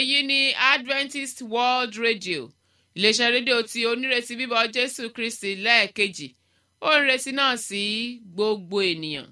èyí ni adventist world radio iléeṣẹ́ rédíò tí onírètí bíbọ̀ jésù kristi lẹ́ẹ̀kejì ó ń retí náà sí gbogbo ènìyàn.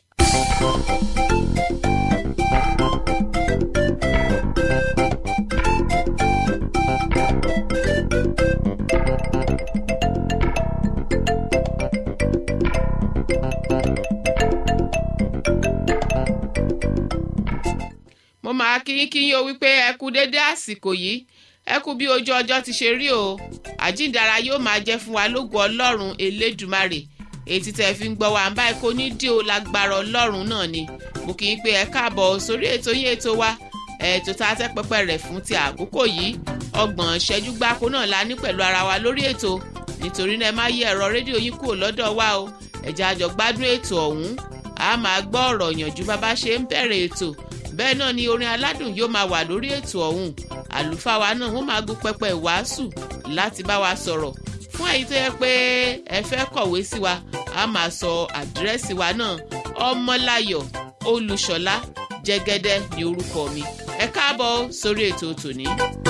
mo máa kíyín kíyín o wípé ẹ kú déédé àsìkò yìí ẹ kú bí ojú ọjọ́ ti ṣe rí o àjíǹdara yóò máa jẹ́ fún wa lógo ọlọ́run elédùmarè ètí tẹ́ fi ń gbọ́ wa báyìí kò ní dí o lágbára ọlọ́run náà ni mo kì í pé ẹ káàbọ̀ sórí ètò yín ètò wa ètò tá a tẹ́ pẹpẹ rẹ̀ fún ti àkókò yìí ọgbọ̀n ṣẹ́jú gbáko náà la ní pẹ̀lú ara wa lórí ètò nítorí náà ẹ má yí ẹ̀rọ rédíò yín kúrò lọ́dọ̀ wa o ẹ̀jẹ̀ àjọ gbádùn ètò ọ̀hún a máa gbọ́ ọ̀rọ̀ yànjú bàbá ṣe ń bẹ̀rẹ̀ ètò bẹ́ẹ̀ náà ni orin aládùn yóò máa wà lórí ètò ọ̀hún àlùfáà wa náà wọ́n máa gún pẹpẹ ìwàásù láti bá wa sọ̀rọ̀ fún èyí tó yẹ pé ẹ fẹ́ kọ̀wé sí wa a máa sọ àdírẹ́sì wa náà ọmọláyọ̀ olùṣọ́lá jẹ́gẹ́dẹ́ ní orúkọ mi ẹ káàbọ̀ sórí ètò tòní.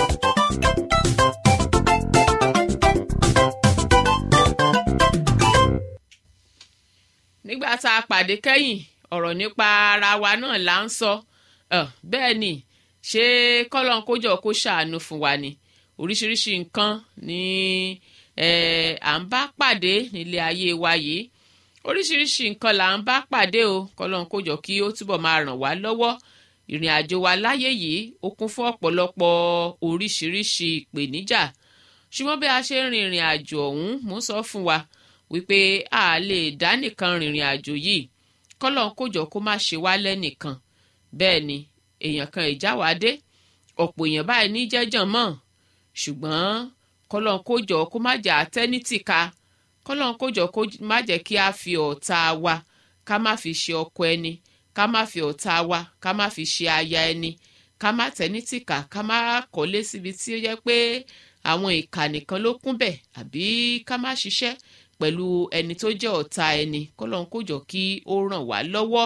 nígbà tá a pàdé kẹ́yìn ọ̀rọ̀ nípa ara wa náà là ń sọ bẹ́ẹ̀ ni ṣé kọ́lọ́n kójọ kó ṣàánú fún wa ni oríṣiríṣi nǹkan ni à ń bá pàdé nílé ayé wa yìí oríṣiríṣi nǹkan là ń bá pàdé o kọ́lọ́n kójọ kí ó túbọ̀ máa ràn wá lọ́wọ́ ìrìn àjò wa láyé yìí ó kún fún ọ̀pọ̀lọpọ̀ oríṣiríṣi ìpèníjà ṣùgbọ́n bí a ṣe ń rin ìrìn àjò ọ̀hún mò ń sọ fún wa wípé a lè dá nìkan rìnrìn àjò yìí kọ́lọ́n kójọ kó má ṣe wá lẹ́nìkan bẹ́ẹ̀ ni èèyàn kan ìjáwádé ọ̀pọ̀ èèyàn báyìí ní jẹ́jàn mọ́ ṣùgbọ́n kọ́lọ́n kójọ kó má jà tẹ́nítìka kọ́lọ́n kójọ kó má jẹ́ kí a fi ọ̀tá wa ká má fi ṣe ọkọ ẹni ká má fi ọ̀tá wa ká má fi ṣe aya ẹni ká má tẹ́nítìka ká má kọ́lé síbi tí ó yẹ pé àwọn ìkà nìkan ló kún bẹ̀ àbí ká má ṣiṣẹ́ pẹ̀lú ẹni tó jẹ́ ọ̀tá ẹni kọ́lọ́n kójọ kí ó ràn wá lọ́wọ́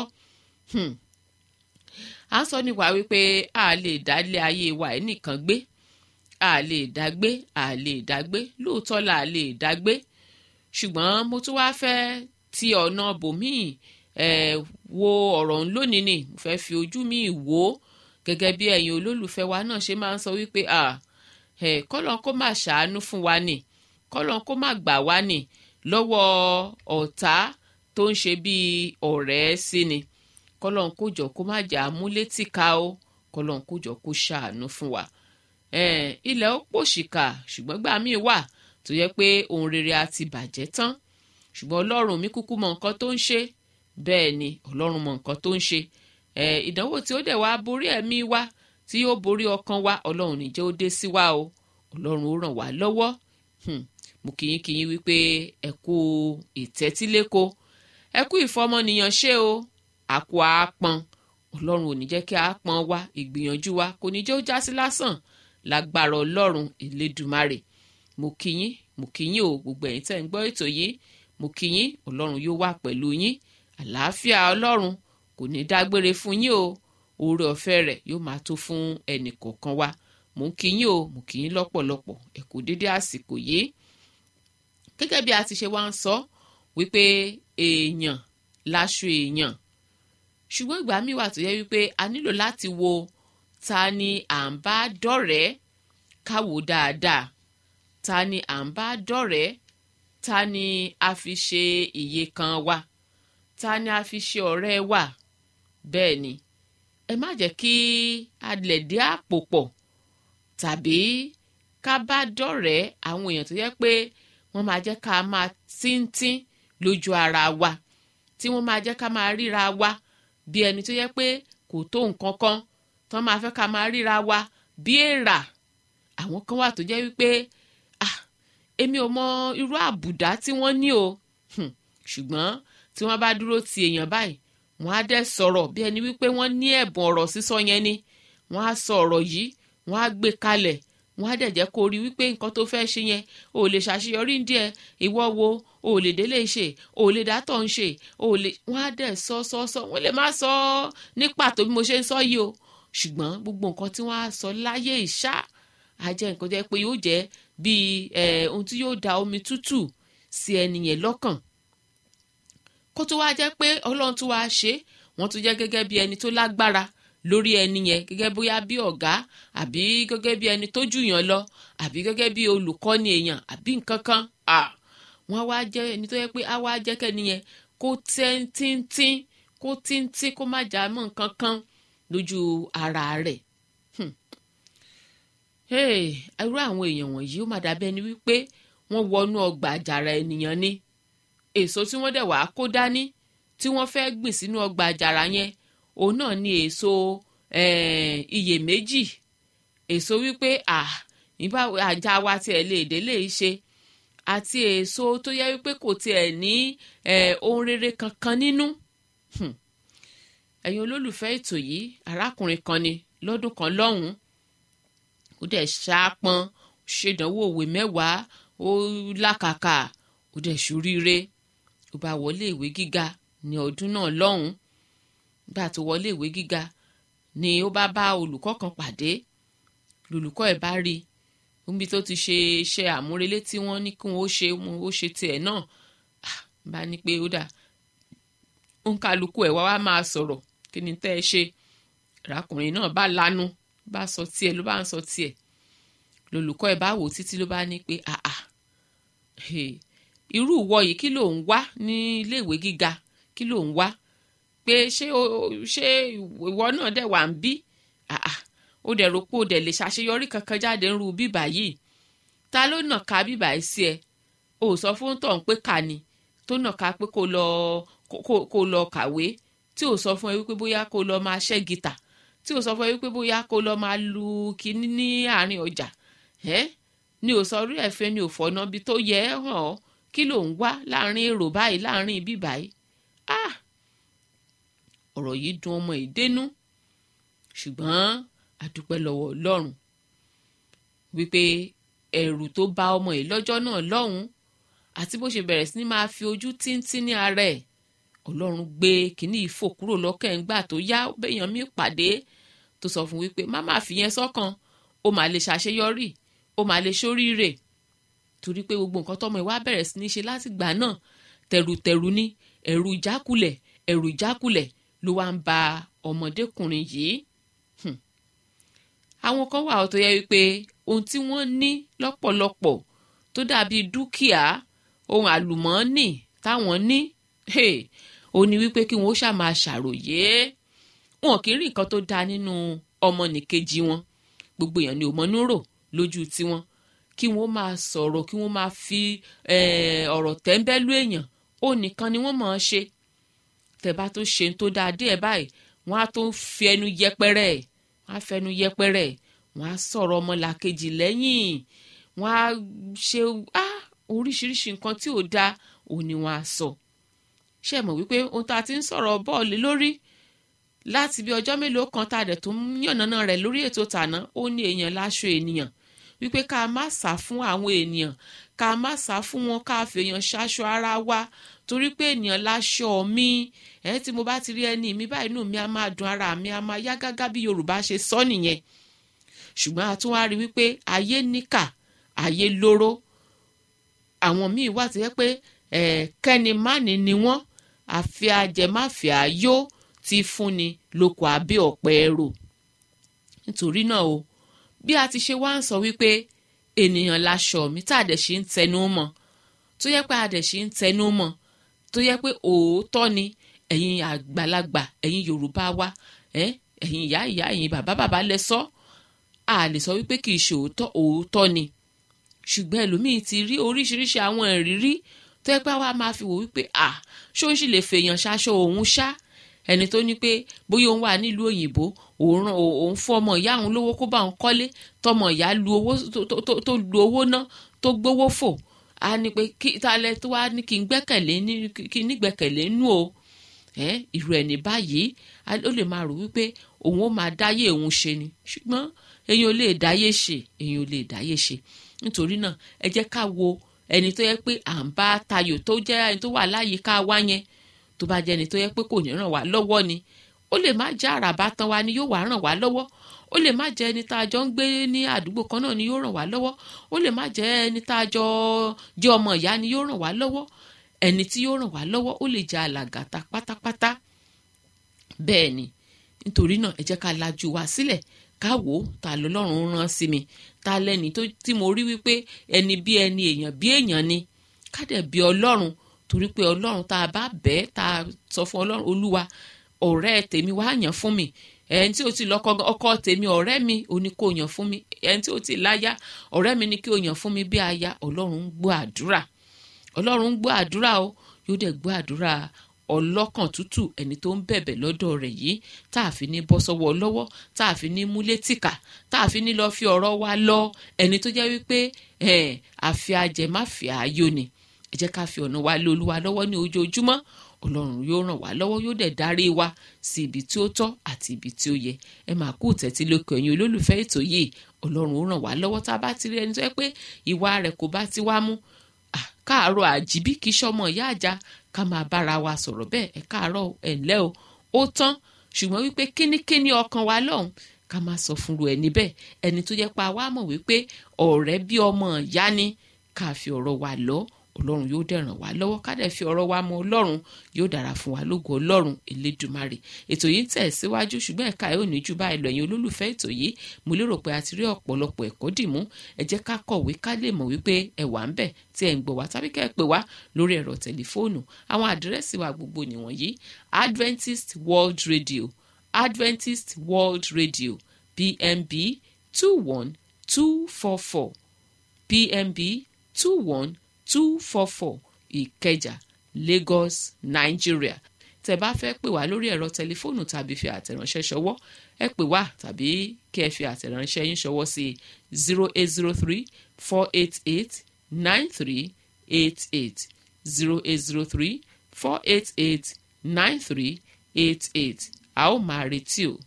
à ń sọ nípa wípé a lè dá ilé ayé wa ẹ̀ nìkan gbé a lè dá gbé a lè dá gbé lóòótọ́ la lè dá gbé ṣùgbọ́n mo tún wá fẹ́ ti ọ̀nà bòmíì ẹ̀ wo ọ̀rọ̀ ń lónìí ni mo fẹ́ fi ojú mi wò ó gẹ́gẹ́ bí ẹ̀yin olólùfẹ́ wa náà ṣe máa ń sọ wípé ẹ̀ kọ́lọ́n kó má ṣàánú fún wa ni kọ́lọ́n kó má gbà wá ni lọ́wọ́ ọ̀tá tó ń ṣe bíi ọ̀rẹ́ sí ni kọlọ́n kó jọ kó má jà múlétí ká o kọlọ́n kó jọ kó ṣàánú fún wa. ilẹ̀ ó pòṣìkà ṣùgbọ́n gbà míì wà tó yẹ pé ohun rere á ti bàjẹ́ tán ṣùgbọ́n ọlọ́run mi kúkú mọ nǹkan tó ń ṣe bẹ́ẹ̀ ni ọlọ́run mọ nǹkan tó ń ṣe. ìdánwò tí ó dẹ̀ wá borí ẹ̀mí wa tí yóò borí ọkàn wa ọlọ́run níjẹ́ ó dé sí wa o ọlọ́run ó ràn wá lọ́wọ́ mo kìyìn kìyìn wípé ẹ kú ìtẹ́tíléko ẹ kú ìfọmọnìyàn ṣe o àkó àápọn ọlọ́run ò ní jẹ́ kí àápọn wa ìgbìyànjú wa kò ní jẹ́ ó já sí lásán lágbára ọlọ́run elédùmarè mo kíyín mo kíyín o gbogbo ẹ̀yin tẹ́ ń gbọ́ ètò yìí mo kíyín ọlọ́run yóò wà pẹ̀lú yín àlàáfíà ọlọ́run kò ní dágbére fún yín o oore ọ̀fẹ́ rẹ̀ yóò máa tó fún ẹnì kọ̀ọ̀kan wa mo ń kíyín o mo kíyín lọ́pọ̀lọpọ̀ ẹ kú dédé àsìkò yìí gẹ́gẹ́ bí a ti ṣe wá ń sọ wípé èèyàn láṣọ èèyàn ṣùgbọ́n ìgbà míì wà tó yẹ wípé a nílò láti wo ta ni à ń bá dọ̀rẹ́ ká wò dáadáa ta ni à ń bá dọ̀rẹ́ ta ni a fi ṣe iye kan wa ta ni a fi ṣe ọ̀rẹ́ wa bẹ́ẹ̀ ni ẹ má jẹ́ kí a lẹ̀ dé àpò pọ̀ tàbí ká bá dọ̀rẹ́ àwọn èèyàn tó yẹ pé wọ́n máa jẹ́ ká máa tíntín lójú ara wa tí wọ́n máa jẹ́ ká máa ríra wa bí ẹni tó yẹ pé kò tó nǹkan kan tó máa fẹ́ ká máa ríra wa bí èèrà àwọn kan wà tó jẹ́ wípé ah èmi ò mọ irú àbùdá tí wọ́n ní o ṣùgbọ́n tí wọ́n bá dúró ti èèyàn báyìí wọ́n á dẹ̀ sọ̀rọ̀ bí ẹni wípé wọ́n ní ẹ̀bùn ọ̀rọ̀ sísọ yẹn ni wọ́n á sọ ọ̀rọ̀ yìí wọ́n á gbé kalẹ̀ wọ́n á dẹ̀ jẹ́ kó rí wípé nǹkan tó fẹ́ ṣe yẹn ò lè ṣàṣeyọrí ń díẹ̀ ìwọ wo ò lè délé ṣe ò lè dátọ̀ ń ṣe ò lè wọ́n á dẹ̀ sọ sọ sọ wọ́n lè má sọ ní pàtó bí mo ṣe ń sọ yìí o ṣùgbọ́n gbogbo nǹkan tí wọ́n á sọ láyé ìṣá á jẹ́ nǹkan jẹ́ pé yóò jẹ́ bíi ohun tí yóò da omi tútù sí ẹni yẹn lọ́kàn kó tó wá jẹ́ pé ọlọ́run tó wá ṣe wọ́n tún jẹ́ gẹ́gẹ́ bí ẹni tó lágbára lórí ẹni yẹn gẹ́gẹ́ bóyá bí ọ̀gá àbí gẹ́gẹ́ bí ẹni tó jùyàn lọ àbí gẹ́gẹ́ bí olùkọ́ni èèyàn àbí nǹkan kan wọ́n wá jẹ́ ẹni tó yẹ pé á wá jẹ́ kẹ́ni yẹn kó tíntín kó tíntín kó má jà mọ́ nǹkan kan lójú ara rẹ̀ irú àwọn èèyàn wọ̀nyí ó má dàbí ẹni wípé wọ́n wọnú ọgbà àjàrà ènìyàn ni èso tí wọ́n dẹ̀ wá kó dání tí wọ́n fẹ́ gbìn sínú ọgbà àjàrà yẹn òun náà ni èso iyèméjì èso wípé ìbá àjà wa tiẹ̀ lè délé ṣe àti èso tó yẹ wípé kò tiẹ̀ ní ohun rere kankan nínú ẹ̀yin olólùfẹ́ ètò yìí arákùnrin kan ni lọ́dún kan lọ́hùn-ún ó dẹ̀ ṣaápọn ṣèdánwò òwe mẹ́wàá ó lákàkà ó dẹ̀ ṣoríire ó bá wọlé ìwé gíga ní ọdún náà lọ́hùn-ún nígbà tó wọlé ìwé gíga ni ó bá bá olùkọ́ kan pàdé lolùkọ́ ẹ̀ bá rí níbi tó ti ṣe iṣẹ́ àmúrelé tí wọ́n ní kí wọ́n ó ṣe wọn ó ṣe tiẹ̀ náà bá ní pé ó dà òǹkàlùkù ẹ̀ wá wá máa sọ̀rọ̀ kí ni tẹ́ ẹ ṣe arákùnrin náà bá lanu bá sọ tiẹ̀ ló bá ń sọ tiẹ̀ lolùkọ́ ẹ̀ bá wò títí ló bá ní pé àà irú ìwọ yìí kí ló ń wá ní iléèwé gíga kí ló ń wá pé ṣé ṣé ìwọ náà dẹ̀ wà ń bí àà ó dẹ̀ rò pé ó dẹ̀ lè ṣàṣeyọrí kankan jáde ń ru bíbà yìí ta ló nà ká bíbà yìí sí ẹ o ò sọ fún tọ̀ ń pé kà ni tó nà ká pé kó lọ kó lọ kàwé tí ò sọ fún ẹ wípé bóyá kó lọ máa ṣẹ́ gìtà tí ò sọ fún ẹ wípé bóyá kó lọ máa lu kinní ní àárín ọjà ẹ ni ò sọ orí ẹ̀fẹ́ ni ò fọ̀nà bí tó yẹ ẹ́ hàn ọ́ kí ló ń wá láàrin èrò báyìí láàrin ibi báyìí ah ọ̀rọ̀ yìí dùn ọmọ ìdénú ṣùgbọ́n àdúpẹ́ lọ́wọ́ ọlọ́run wípé ẹ̀rù tó bá ọmọ yìí lọ́jọ́ náà lọ́hùn-ún àti bó ṣe bẹ̀rẹ̀ sí ní máa fi ojú tíntín ní ara ẹ̀ ọlọ́run gbé kínní ìfò kúrò lọ́kàn ńgbà tó yá béèyàn mi pàdé tó sọ fún wípé má má fi yẹn sọ́kàn ó máa lè ṣàṣeyọrí ó máa lè ṣoríire torí pé gbogbo nǹkan tọmọ ìwà bẹ̀rẹ̀ sí ní ṣe láti gbà náà tẹ̀rùtẹ̀rù ní ẹ̀rù ìjákulẹ̀ ẹ̀rù ìjákulẹ̀ ló wá ń ba ọmọdékùnrin yìí àwọn kan wà tó yẹ wípé ohun tí wọ́n ní lọ́pọ̀lọpọ̀ tó dàbí dúkìá ohun àlùmọ́ọ́nì táwọn ní ó ní wípé kí wọ́n ó ṣàmà ṣàròyé wọn kì í rí nǹkan tó dáa nínú ọmọnìkejì wọn gbogbo èèyàn ni òmọ́nú rò lójú tiwọn kí wọ́n máa sọ̀rọ̀ kí wọ́n máa fi ọ̀rọ̀ tẹ́ńbẹ́lú èèyàn ó nìkan ni wọ́n máa ṣe tẹ̀bá tó ṣe tó dáa díẹ̀ báyìí wọ́n á tó fi ẹnu yẹpẹrẹ ẹ̀ wọ́n á fẹnu yẹpẹrẹ ẹ̀ wọ́n á sọ̀rọ̀ ọmọlàkejì lẹ́yìn wọ́n á ṣe oríṣiríṣi nǹkan tí ò dáa òun ni wọ́n á sọ ṣe mọ̀ wípé ohun tá a ti ń sọ̀rọ̀ bọ́ọ̀lù lórí láti bí ọjọ́ mélòó kan tá a dẹ̀ tó ń yànnàná rẹ̀ lórí ètò tàná ó ní èèyàn láṣọ ènìyàn wípé ká má sá fún àwọn ènìyàn ká má sá fún wọn ká fèèyàn ṣaṣọ ara wa torí pé ènìyàn láṣọ mi ẹ tí mo bá ti rí ẹni mi báyìí inú mi á máa dùn ara mi á máa yá gágá bí Yorùbá ṣe sọ nìyẹn ṣùgbọ́n a tún wá rí wípé ayé níkà ayé lóró àwọn míì wà tó yẹ pé kẹ́ni mánì ni wọ́n àfi ajẹmáfíà yó ti fúnni lóko abẹ́ ọ̀pẹ ẹ̀rọ nítorí náà o bí a ti ṣe wá ń sọ wípé ènìyàn láṣọ mi tá a dẹ̀ ṣe ń tẹnu mọ́ tó yẹ pé a dẹ̀ ṣe ń tẹnu mọ́ tó yẹ pé òótọ́ ni ẹ̀yin àgbàlagbà ẹ̀yin Yorùbá wa ẹ̀yin ìyá ìyá ẹ̀yin bàbá bàbá lẹ sọ a lè sọ wípé kì í ṣe òótọ́ òótọ́ ni ṣùgbọ́n ẹlòmíì ti rí oríṣiríṣi àwọn ìrírí tó yẹ pé àwa máa fi wò wípé à ṣó ń sì lè fèèyàn ṣaṣọ òun ṣá ẹni tó ní pé bóyá òun wà nílùú òyìnbó òun òun fún ọmọ ìyá òun lówó kó bá òun kọ́lé tọmọ ìyá lu owó tó lu owó ná tó gbówó fò á ní pé kí talẹ̀ tó wá ní kí n gbẹ́kẹ̀lé ní kí n nígbẹ́kẹ̀lé nú o irú ẹni báyìí ó lè máa rò wípé òun ó máa dáyé òun ṣe ni ṣùgbọ́n èyàn ò lè dáyé ṣe èyàn ò lè dáyé ṣe nítorí náà ẹ jẹ́ ká wo ẹni tó yẹ pé à ń bá tayò tó jẹ́ ẹni tó wà láyìíká wá yẹn tó bá jẹ́ ẹni tó yẹ pé kò ní ràn wá lọ́wọ́ ni ó lè má jẹ́ àràbá tán wa ni yóò wá ràn wá lọ́wọ́ ó lè má jẹ́ ẹni tá a jọ ń gbé ní àdúgbò kan náà ni yóò ràn wá lọ́wọ́ ó lè má jẹ́ ẹni tá a jọ jẹ́ ọmọ ìyá ni yóò ràn wá lọ́wọ́ ẹni tí yóò ràn wá lọ́wọ́ ó lè jẹ́ alàgàtà pátápátá bẹ́ẹ̀ ni nítorí náà ẹ jẹ́ ká lajú wa sílẹ̀ ká wò ó ta lọ́lọ́run rán sí mi ta lẹ́ni tí mo rí wípé ẹni bí ẹni èèyàn bí èèyàn ni ká dẹ̀ bí ọlọ́run torí pé ọlọ́run tá a bá bẹ́ẹ̀ tá a sọ fún ọlọ́run olúwa ọ̀rẹ́ tèmi wá yàn fún mi ẹni tí ó ti lọ́kọ ọkọ tèmi ọ̀rẹ́ mi ò ní kó yàn fún mi ẹni tí ó ti láyà ọ̀rẹ́ mi ní kí o yàn fún mi bí aya ọlọ́run ń gbọ́ àdúrà ọlọ́run ń gbọ́ àdúrà o yóò dẹ̀ gbọ́ àdúrà ọlọ́kàn tútù ẹni tó ń bẹ̀bẹ̀ lọ́dọ̀ rẹ̀ yìí tá a fi ní bọ́ sọ́wọ́ lọ́wọ́ tá a fi ní múlé tìkà tá a fi ní lọ́ọ́ fi ọ̀rọ̀ wa lọ ẹni tó jẹ́ wípé àfi ajẹmáfi ààyò ni ẹ jẹ́ ká fi ọ̀nà wa lé olúwa lọ́wọ́ ní ojoojúmọ́ ọlọ́run yóò ràn wá lọ́wọ́ yóò dẹ̀ darí wa sí ibi tí ó tọ́ àti ibi tí ó yẹ ẹ máa kú tẹ́tí lókè ẹ̀yin olólùfẹ́ ètò yìí ọlọ́run ó ràn wá lọ́wọ́ tá a bá ti rí ẹni tó yẹ pé ìwà rẹ̀ kò bá ti wá mú káàárọ̀ àjíbí kì í ṣọmọ ìyá àjà ká máa bára wa sọ̀rọ̀ bẹ́ẹ̀ ẹ káàárọ̀ ẹ̀ ńlẹ́ o ó tán ṣùgbọ́n wípé kínníkínní ọkàn wa lọ́hùn ká máa sọ fúnru ẹni bẹ́ẹ̀ ẹni tó jẹ́ pa wá mọ̀ wípé ọ̀rẹ́ bí ọmọ ìyá ni ká fi ọ̀rọ̀ wa lọ ọlọ́run yóò dẹ̀ ràn wá lọ́wọ́ ká dẹ̀ fi ọ̀rọ̀ wa mọ ọlọ́run yóò dára fún wa lógo ọlọ́run elédùmarè ètò yìí ń tẹ̀ síwájú ṣùgbọ́n ẹ̀ka ẹ̀ ò ní jù báyìí lọ ẹ̀yin olólùfẹ́ ètò yìí mo lérò pé a ti rí ọ̀pọ̀lọpọ̀ ẹ̀kọ́ dìmú ẹ jẹ́ ká kọ̀wé ká lè mọ̀ wípé ẹ wà ń bẹ̀ tí ẹ̀ ń gbọ́ wá tàbí kẹ́ ẹ pè wá lórí ẹ̀rọ tẹlifóònù àwọn àdírẹ́sì wa gbogbo nìwọ̀nyí Adventist World Radio Adventist World Radio PMB two one two four four PMB two one two four four ìkẹjà lagos nigeria tẹ́ bá fẹ́ pè wá lórí ẹ̀rọ tẹlifóònù tàbí fi àtẹ̀ránṣẹ́ ṣọwọ́ ẹ pè wá tàbí kí ẹ fi àtẹ̀ránṣẹ́ yín ṣọwọ́ sí zero eight zero three four eight eight nine three eight eight zero eight zero three four eight eight nine three eight eight a ó máa retí o.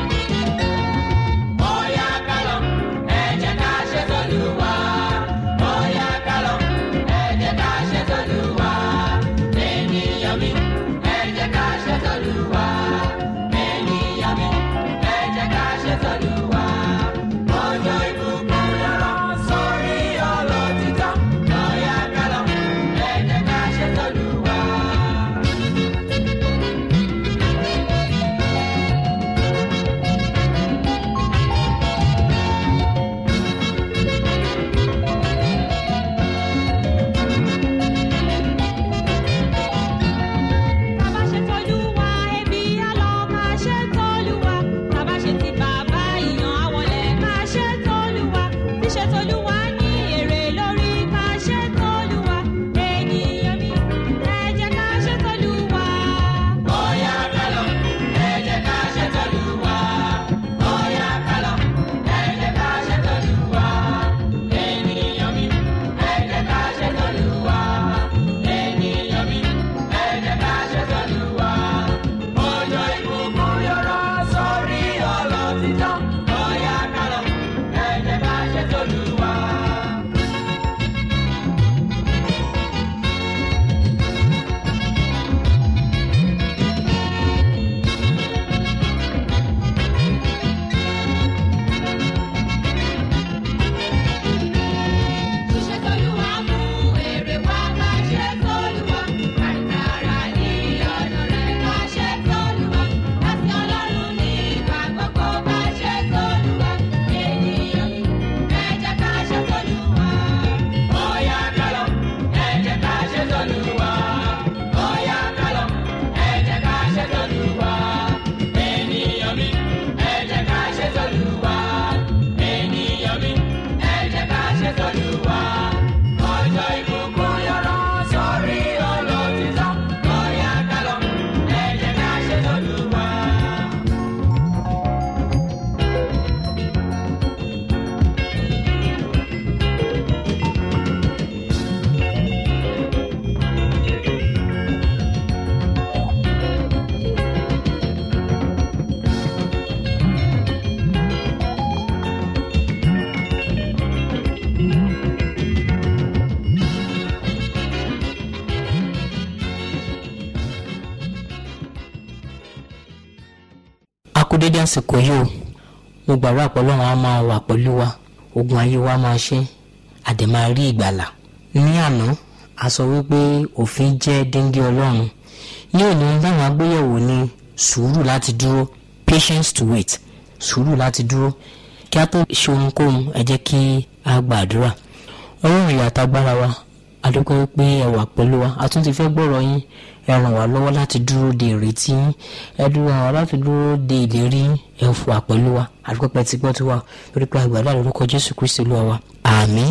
Bóyá ká lọ, ẹ jẹ́ ká ṣe t'Olúwa. àsìkò yìí o mo gbàdúrà pé ọlọ́run á máa wà pẹ̀lú wa ogun ayé wa máa ṣe àdè máa rí ìgbàlà ní àná a sọ wípé òfin jẹ́ díngí ọlọ́run ní òní dáhùn agbéyẹ̀wò ní sùúrù láti dúró patience to wait sùúrù láti dúró kí a tó ṣe ohunkóhun ẹ jẹ́ kí a gbàdúrà ọlọ́run ìyàtọ̀ agbára wa adúpẹ́ pé ẹ wà pẹ̀lú wa a tún ti fẹ́ gbọ́rọ̀ yín ẹ ràn wá lọ́wọ́ láti dúró de ìrètí yín ẹ dúró ràn wá láti dúró de ìlérí yín ẹ fò wá pẹ̀lú wa adúpẹ́ pẹ́ tí gbọ́ tí wà lórí pé àgbàdo àlórúkọ jésù kristi olúwa wa àmín.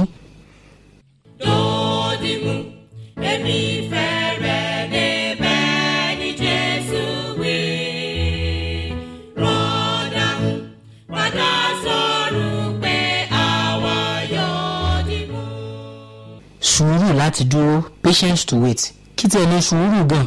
Dòdìmú, èmi fẹ́ rẹ̀ débẹ̀ ní Jésù wí. Rọ́dàmú, padà sọ̀rọ̀ pé àwa yóò dìmú. sùúrù láti dúró patience to wait kí tí ẹ ní sùúrù gan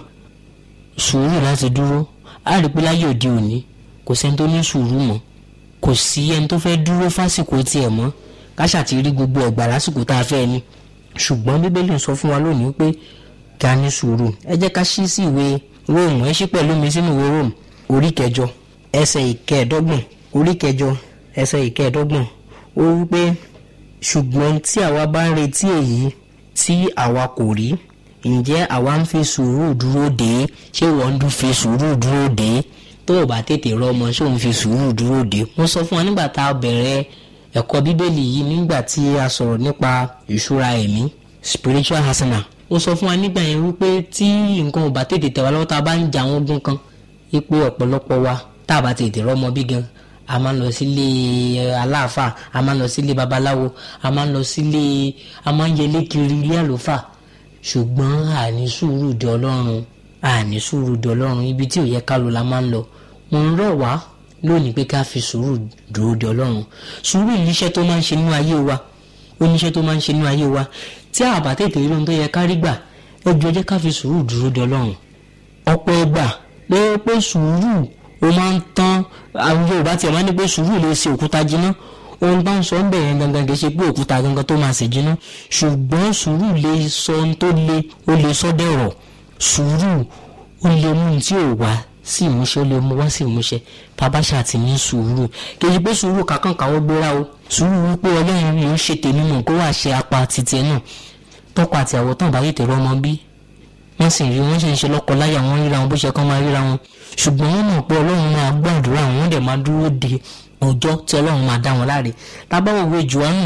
sùúrù láti dúró a rí pé láyé òde òní kò sẹ́ni tó ní sùúrù mọ́ kò sí ẹni tó fẹ́ dúró fásìkò tiẹ̀ mọ́ káṣà ti rí gbogbo ẹ̀gbà lásìkò tá a fẹ́ ni ṣùgbọ́n bíbélì sọ fún wa lónìí pé kí a ní sùúrù ẹ jẹ́ ká ṣí sí ìwé róòmù ẹ ṣí pẹ̀lú mi sínú ìwé róòmù orí kẹjọ ẹsẹ̀ ìkẹẹ̀dọ́gbọ̀n orí kẹjọ ẹsẹ̀ ìkẹẹ̀dọ́gbọ̀n ó wí pé ṣùgbọ́n tí àwa bá ń retí èyí tí àwa kò rí ǹjẹ́ àwa ń fi sùúrù dúró dè é ṣé wọ́n ń dún fi sùúrù dúró dè é tó o bá tètè rọmọ ṣé òun fi sùúrù dúró dè é mo sọ fún wa nígbà tá a bẹ̀rẹ̀ ẹ̀kọ́ bíbélì yìí nígbà tí a sọ̀rọ̀ nípa ìṣúra ẹ̀mí spiritual arsenal ó sọ fún wa nígbà yẹn wípé tí nǹkan ò bá tètè tẹ̀ wá lọ́wọ́ tá a bá ń jà wọ́n gún kan ipò ọ̀pọ̀lọpọ̀ wa tá a bá tètè rọmọ bí gan a máa ń lọ sílé aláàfáà a máa ń lọ sílé babaláwo a máa ń lọ sílé a máa ń yẹlé kiri ilé àlùfáà ṣùgbọ́n àní sùúrù di ọlọ́run àní sùúrù di ọlọ́run ibi tí ò yẹ ká lọ la máa ń lọ mo ń rọ̀ wá lónìí pé ká fi sùúrù dúró di ọlọ́run sùúrù níṣẹ́ tó máa ń ṣe nínú ayé wa ó níṣẹ́ tó máa ń ṣe nínú ayé wa tí a bá tètè rí ohun tó yẹ ká rí gbà ẹ jọ̀ọ́ jẹ́ ká fi sùúrù dúró di ọlọ́run ọ̀pọ̀ ẹgbà pé pé sùúrù ó máa ń tán àwọn yorùbá tiẹ̀ máa ń ní pé sùúrù lè ṣe òkúta jiná ohun bá ń sọ ń bẹ̀ yẹn gangan kì í ṣe pé òkúta gangan tó máa ṣe jiná ṣùgbọ́n sùúrù lè sọ ohun tó le ó lè sọ dẹ̀rọ̀ sùúrù ó lè mú ohun tí ò wá sí ìmúṣẹ ó lè mú wá sí ìmúṣẹ tábàṣà ti ní sùúrù kì í ṣe pé sùúrù kankan káwọ́ gbéra o sùúrù wípé ọlọ́run ló ń ṣe tèmi mọ̀ kó wà ṣe apá titi ẹ̀ náà tọkọ àti àwọ̀ tán bá tètè rọmọ bí wọ́n sì rí wọ́n sì ń ṣe lọ́kọ láyà wọ́n ríra wọn bó ṣe kán máa ríra wọn ṣùgbọ́n wọ́n mọ̀ pé ọlọ́run máa gbàdúrà wọn dẹ̀ máa dúró de ọjọ́ tí ọlọ́run máa dá wọn láre tábàwọ̀ òwe jùwánù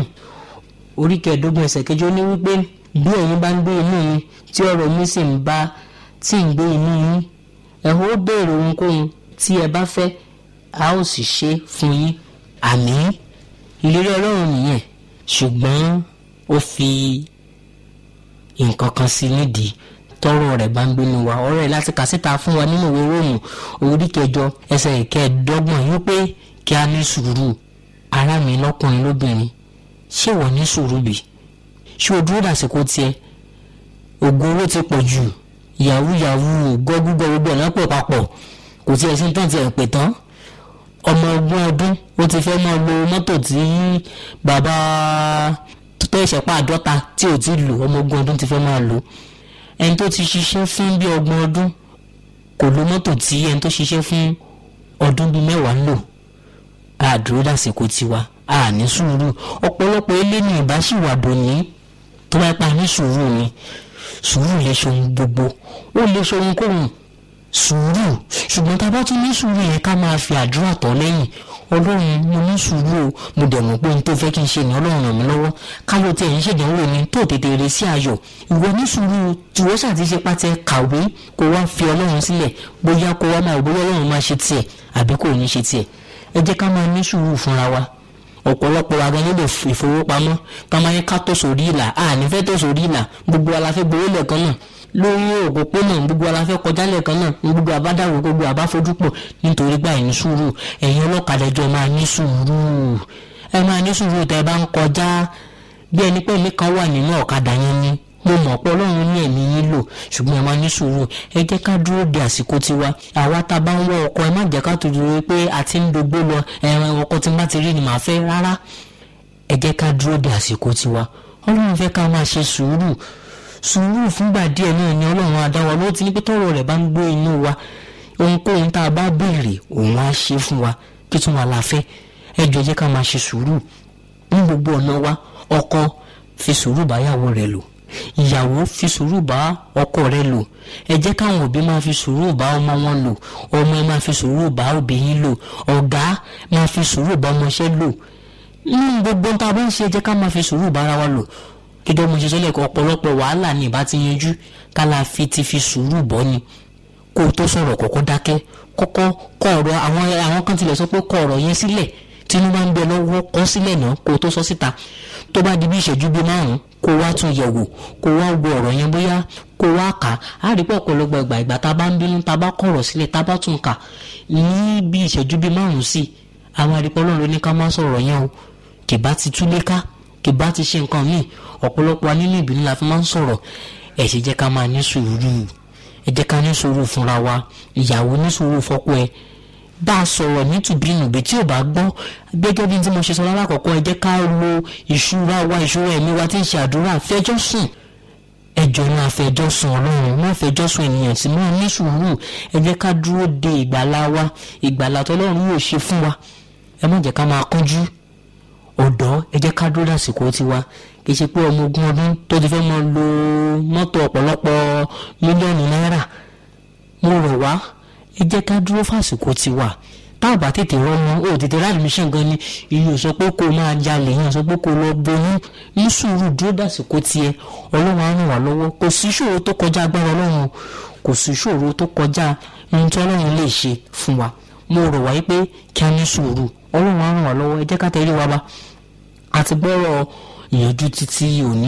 orí kẹẹ̀ẹ́dógún ẹsẹ̀ kejì ó ní wípé bí ẹ̀yin bá ń gbé inú mi tí ọ̀rọ̀ mi sì ń bá tí ń gbé inú yín ẹ ó béèrè ohunkóhun tí ẹ bá fẹ́ a ó sì ṣe fún yín àmín ìlérí ọlọ́run nìyẹn ṣùgbọ́n ó fi nǹkan kan sí nídìí tọrọ rẹ̀ bá ń gbénu wa ọ̀rọ̀ ẹ̀ láti kà síta fún wa nínú ìwé róòmù orí kẹjọ ẹsẹ̀ ìkẹẹ̀dọ́gbọ̀n yìí pé kí a ní sùúrù ará mi lọ́kùnrin lóbìnrin ṣé wọ́n ní sùúrù bì ṣé o dúró dàsìkò tiẹ̀ ògùn owó ti pọ̀ jù yahoo yahoo gọ́gúgọ́ gbogbo ọ̀nà pọ̀ papọ̀ kò tiẹ̀ sí tán tiẹ̀ pè tán ọmọ ogún ọdún ó ti fẹ́ máa lo mọ́tò tí bàbá tó ẹ̀ṣẹ̀ pa àdọ́ta tí ò ti lò ọmọ ogún ọdún ti fẹ́ máa lò ẹni tó ti ṣiṣẹ́ fún bí ọgbọ̀n ọdún kò lo mọ́tò tí ẹni tó ṣiṣẹ́ fún ọdún bíi mẹ́wàá ń lò àdúró dàsìkò tiwa a ní sùúrù ọ̀pọ̀lọpọ̀ ilé ní ìbáṣìwàdò ní tó bá pa ní sùúrù ni sùúrù lè ṣe ohun gbogbo ó lè ṣe ohunkóhun sùúrù ṣùgbọ́n tá a bá tún ní sùúrù yẹn ká máa fi àdúrà tọ́ lẹ́yìn ọlọ́run mo ní sùúrù o mo dẹ̀ mọ̀ pé ohun tó fẹ́ kí n ṣe ní ọlọ́run ràn mí lọ́wọ́ káyọ̀ tí ẹ̀yin ṣèdánwò ni tó tètè rè sí ayọ̀ ìwọ ní sùúrù tìwọ́ ṣàtìṣe pàtẹ kàwé kó wá fi ọlọ́run sílẹ̀ bóyá kó wá máa bóyá ọlọ́run máa ṣe tiẹ̀ àbí kò ní ṣe tiẹ̀ ẹ jẹ́ ká máa ní sùúrù fúnra wa ọ̀pọ̀lọpọ̀ wa gan nílò ìfowópamọ́ ká máa yẹ ká tó sórí ìlà a ní fẹ́ tó sórí ìlà gbogbo wa la fẹ́ gbowó lẹ́ẹ̀kan náà lórí òpópónà gbogbo wa la fẹ́ kọjá lẹ́ẹ̀kan náà gbogbo àbádáwò gbogbo àbáfojúpọ̀ nítorí gbà ní sùúrù ẹ̀yin ọlọ́kadà ẹjọ́ máa ní sùúrù ẹ máa ní sùúrù tẹ́ ẹ bá ń kọjá bí ẹni pé mi kan wà nínú ọ̀kadà yẹn ni mo mọ̀ pé ọlọ́run ní ẹ̀mí yín lò ṣùgbọ́n ẹ máa ní sùúrù ẹ jẹ́ ká dúró de àsìkò tiwa àwa tá a bá ń wọ ọkọ ẹ má jẹ́ ká tó dúró pé a ti ń dogbó lọ ẹran ọkọ tí n bá ti rí ni màá fẹ́ rárá ẹ jẹ́ ká dúró de àsìkò tiwa ọlọ́run fẹ́ ká máa ṣe sùúrù sùúrù fúngbà díẹ̀ náà ni ọlọ́run adáwa ló ti ní pé tọ́rọ̀ rẹ̀ bá ń gbé inú wa ohunkóhun tá a bá béèrè òun á ṣe fún wa kí tún wà láfẹ́ ẹ jọ jẹ́ ká máa ṣe sùúrù ní gbogbo ọ̀nà wa ọkọ fi sùúrù báyàwó rẹ̀ lò ìyàwó fi sùúrù bá ọkọ rẹ̀ lò ẹ jẹ́ káwọn òbí máa fi sùúrù bá ọmọ wọn lò ọmọ ẹ máa fi sùúrù bá òbí yín lò ọ̀gá máa fi sùúrù bá ọmọọṣẹ́ lò nínú gbogbo tá a bá ń ṣe ẹ jẹ́ ká máa fi sùúrù bára wa lò gẹ́gẹ́ mo ṣe sọ́lẹ̀ ọ̀pọ̀lọpọ̀ wàhálà ni ìbá ti yanjú ká la fi ti fi sùúrù bọ́ ni kó o tó sọ̀rọ̀ kọ́kọ́ dákẹ́ kọ́kọ́ kọ ọ̀rọ̀ àwọn àwọn kan tilẹ̀ sọ pé kọ ọ̀rọ̀ yẹn sílẹ̀ tínú bá ń bẹ lọ́wọ́ kọ́ sílẹ̀ náà kó o tó sọ síta tó bá di bí ìṣẹ́jú bíi márùn-ún kó o wá tún yẹ̀ wò kó o wá wo ọ̀rọ̀ yẹn bóyá kó o wá kà á á rí pé ọ̀pọ̀lọpọ̀ ìgbà ìgbà tá a bá ń bínú tá a bá kọ̀rọ̀ sílẹ̀ tá a bá tún kà ní bí ìṣẹ́jú bíi márùn-ún sí àwọn àdìpọ̀ ọlọ́run ló ní ká má sọ̀rọ̀ yẹn o kì bá ti túlé ká kì bá ti ṣe nǹkan míì ọ̀pọ̀lọpọ̀ wa nínú ìbínú la fi máa ń sọ̀rọ̀ ẹ̀ ṣe jẹ́ ká máa ní sùúrù ẹ jẹ́ ká ní sùúrù fúnra wa ìyàwó ní sùúrù fọ́kọ ẹ bá a sọ̀rọ̀ nítùbínùbí tí ò bá gbọ́ gẹ́gẹ́ bí tí mo ṣe sọ lálákọ̀ọ́kọ́ ẹ jẹ́ ká lo ìṣúra wa ìṣúra ẹ̀mí wa tí ń ṣe àdúrà fẹjọ́ sùn ẹjọ́ náà fẹjọ́ sùn ọlọ́run má fẹjọ́ sùn ènìyàn sí máa ní sùúrù ẹ jẹ́ ká dúró de ìgbàlá wa ìgbàlá tọ́lọ́run yóò ṣe fún wa ẹ má jẹ́ ká máa kánjú ọ̀dọ́ ẹ jẹ́ ká dúró dàsìkò tiwa kì í ṣe pé ọmọ ogún ọdún tó ti fẹ́ mọ lo mọ́tò ọ̀pọ̀lọpọ̀ mílíọ̀nù náírà mo rọ̀ wá ẹ jẹ́ ká dúró fàsìkò tiwa tá ò bá tètè rọmọ ó tètè rà admission gan ni ìyẹn ò sọ pé kó o máa jalè yẹn ò sọ pé kó o lọ boyún ní sùúrù dúró dàsìkò tiẹ̀ ọlọ́run á ràn wá lọ́wọ́ kò sí ìṣòro tó kọjá agbára ọlọ́run kò sí ìṣòro tó kọjá ohun tí ọlọ́run lè ṣe fún wa mo rọ̀ wá pé kí a ní sùúrù ọlọ́run á ràn wá lọ́wọ́ ẹ jẹ́ ká tẹ̀lé wa bá àti gbọ́rọ̀ ìyànjú títí òní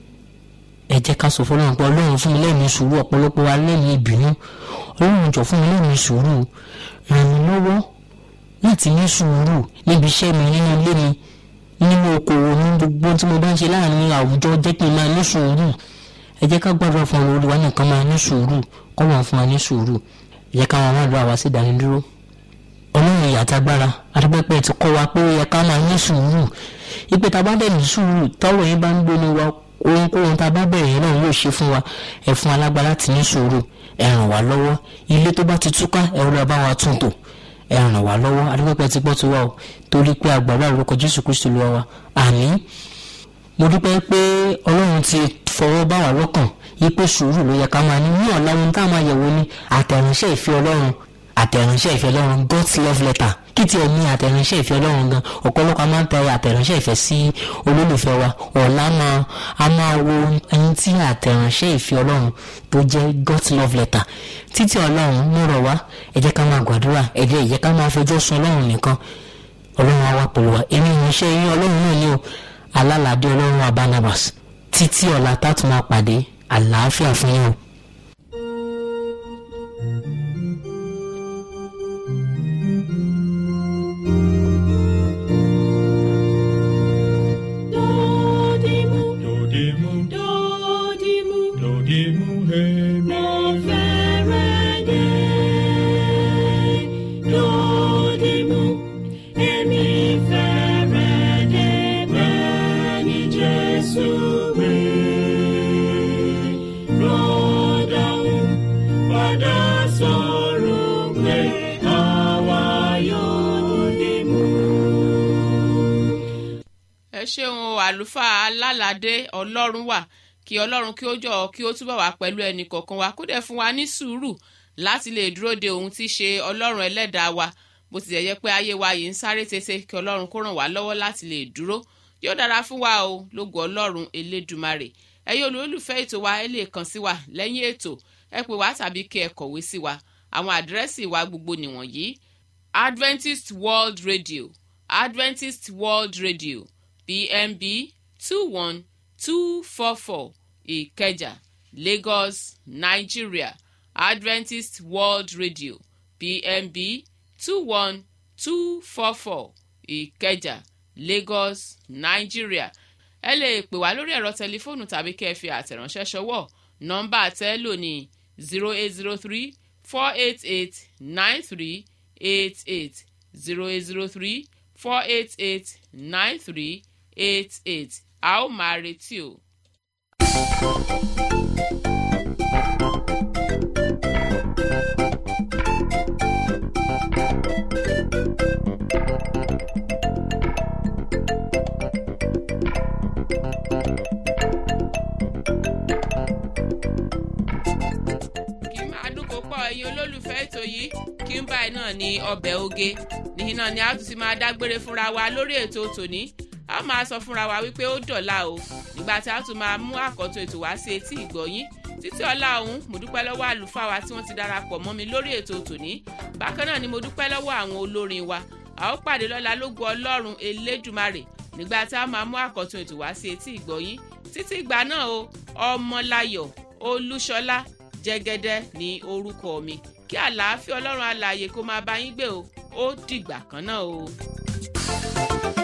ẹ jẹ́ ká sọ fọlọ́run pé ọlọ́run fún mi lẹ́mìí sùúrù ọ̀pọ̀lọpọ̀ wa lẹ́mìí ìbínú ọlọ́run jọ fún mi lẹ́mìí sùúrù ràn mí lọ́wọ́ láti ní sùúrù níbi iṣẹ́ mi nínú ilé mi nínú okòwò ní gbogbo tí mo bá ń ṣe láàrin àwùjọ jẹ́ kí n máa ní sùúrù ẹ jẹ́ ká gbàdúrà fún àwọn olùwà nìkan máa ní sùúrù kọ́ wọn fún wa ní sùúrù ẹ jẹ́ ká wọn wá lọ àwa sí ìdánidúró ọlọ́run ìyàtàgbára adúpẹ́pẹ́ ti kọ́ wa pé ó yẹ ká máa ní sùúrù ìpè tá a bá dẹ̀ ní sùúrù tọ́wọ́ yẹn bá ń gbénu wa ohunkóhun tá a bá bẹ̀rẹ̀ yẹn náà yóò ṣe fún wa ẹ fún alágbára láti ní sùúrù ẹ ràn wá lọ́wọ́ ilé tó bá ti túká ẹ rọra bá wa tún tò ẹ ràn wá lọ́wọ́ adúpẹ́pẹ́ ti gbọ́ tó wà o torí pé àgbàdo àrùkọ jésù kristu ló wá wa àmín mo dúpẹ́ pé ọlọ́run ti fọwọ́ bá wa lọ́kàn yí pé sùúrù ló yẹ ká máa ní ní ọ̀la ohun tá a máa yẹ̀wò ni àtẹ̀ránṣẹ́ ìfẹ́ ọlọ́run àtẹ̀ránṣẹ́ ìfẹ́ ọlọ́run God's love letter kí tiẹ̀ ní àtẹ̀ránṣẹ́ ìfẹ́ ọlọ́run gan ọ̀pọ̀lọpọ̀ a máa ń tẹ àtẹ̀ránṣẹ́ ìfẹ́ sí olólùfẹ́ wa ọ̀la máa a máa wo ẹni tí àtẹ̀ránṣẹ́ ìfẹ́ ọlọ́run tó jẹ́ God's love letter títí ọlọ́run mú rọ̀ wá ẹ jẹ́ ká máa gbàdúrà ẹ jẹ́ ìyẹ́ ká máa fẹjọ́ sùn ọlọ́run nìkan ọlọ́run á wá pẹ̀lú wa èmi ìránṣẹ́ yín ọlọ́run náà ní o alálàdé ọlọ́run wa Barnabas títí ọ̀la tá tún máa pàdé àlàáfíà fún yín o. Dodimu, Dodimu, dodimu, dodimu, hemi. mo fẹ́rẹ̀ dé. Dodimu, èmi fẹ́rẹ̀ dé bẹ́ẹ̀ ni Jésù wí. Rọ́dàún padà sọ̀rọ̀ pé àwa yóò dìmú. ẹ ṣeun o àlùfáà alálàdé ọlọ́run wà kí ọlọ́run kí ó jọ kí ó túbọ̀ wá pẹ̀lú ẹnì kọ̀ọ̀kan wa kó dẹ̀ fún wa ní sùúrù láti lè dúró de ohun tí í ṣe ọlọ́run ẹlẹ́dàá wa bó tilẹ̀ jẹ́ pé ayé wa yìí ń sáré tètè kí ọlọ́run kó ràn wá lọ́wọ́ láti lè dúró yóò dára fún wa o lógo ọlọ́run elédùmarè ẹ̀yin olólùfẹ́ ètò wa ẹ lè kàn sí wa lẹ́yìn ètò ẹ pè wá tàbí kí ẹ kọ̀wé sí wa àwọn àdírẹ́sì wa gbogbo nìwọ̀nyí Adventist World Radio Adventist World Radio PMB two one two four four Ìkẹjà Lagos Nigeria Adventist World Radio PMB two one two four four Ìkẹjà Lagos Nigeria ẹ lè pè wá lórí ẹ̀rọ tẹlifóònù tàbí kẹ́ ẹ fi àtẹ̀ránṣẹ́ ṣọwọ́ nọ́mbà tẹ́lò ní zero eight zero three four eight eight nine three eight eight zero eight zero three four eight eight nine three eight eight a ó máa retí o. ètò yìí kí n báyìí náà ní ọbẹ̀ oge níhìn náà ni a tún ti máa dágbére fúnra wa lórí ètò tòní a máa sọ fúnra wa wípé ó dọ̀la o nígbà tí a tún máa mú àkọ́tún ètò wá sí etí ìgbọ̀yín títí ọlá ọ̀hún mo dúpẹ́ lọ́wọ́ àlùfáà wa tí wọ́n ti darapọ̀ mọ́ mi lórí ètò tòní bákan náà ni mo dúpẹ́ lọ́wọ́ àwọn olórin wa a ó pàdé lọ́la lógo ọlọ́run elédùmarè nígbà tí a máa mú àkọ́tún ètò wá sí etí ìgbọ̀yín títí ìgbà náà o ọmọláyọ̀ olúṣọlá jẹ́gẹ́dẹ́ ní orúkọ mi kí àlàáfíà ọlọ́run alààyè kó máa bá yín gbé o ó dìgbà kan náà o.